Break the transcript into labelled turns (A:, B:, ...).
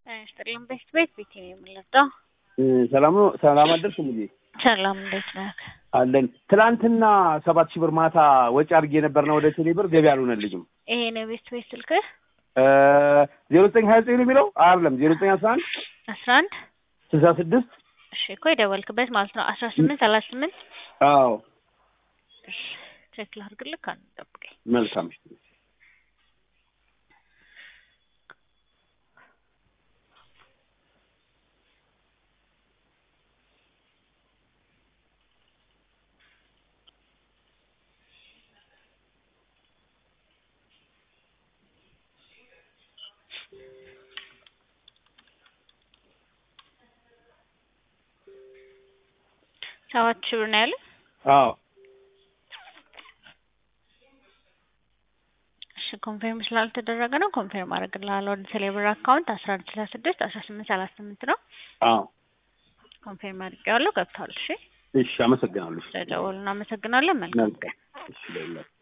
A: ይስጥልኝ። ቤት ቤት ቤት ነው የምንለጣው።
B: ሰላም ነው። ሰላም አደርስ ሙዬ
A: ሰላም እንዴት ነህ?
B: አለን። ትናንትና ሰባት ሺህ ብር ማታ ወጪ አድርጌ ነበርና ወደ ቴሌ ብር ገቢ አልሆነልኝም።
A: ይሄ ነው ቤት ቤት ስልክህ?
B: ዜሮ ዘጠኝ ሀያ ዘጠኝ ነው የሚለው አይደለም፣ ዜሮ ዘጠኝ አስራ አንድ
A: አስራ አንድ
B: ስልሳ ስድስት
A: እሺ እኮ የደወልክበት ማለት ነው። አስራ ስምንት ሰላሳ ስምንት
B: አዎ
A: እሺ ቼክ ላድርግልህ። ካን ጠብቀኝ።
B: መልካም
A: ሰባት ሺህ ብር ነው ያለ።
B: አዎ
A: እሺ ኮንፌርም ስላልተደረገ ነው ኮንፌርም አደርግልሃለሁ። ወደ ቴሌብር አካውንት አስራ አንድ ስልሳ ስድስት አስራ ስምንት ሰላሳ ስምንት ነው።
B: አዎ
A: ኮንፌርም አድርጌዋለሁ። ገብቷል። እሺ
B: እሺ፣ አመሰግናለሁ።
A: ስለደወሉ እናመሰግናለን። መልካም ቀን።
B: እሺ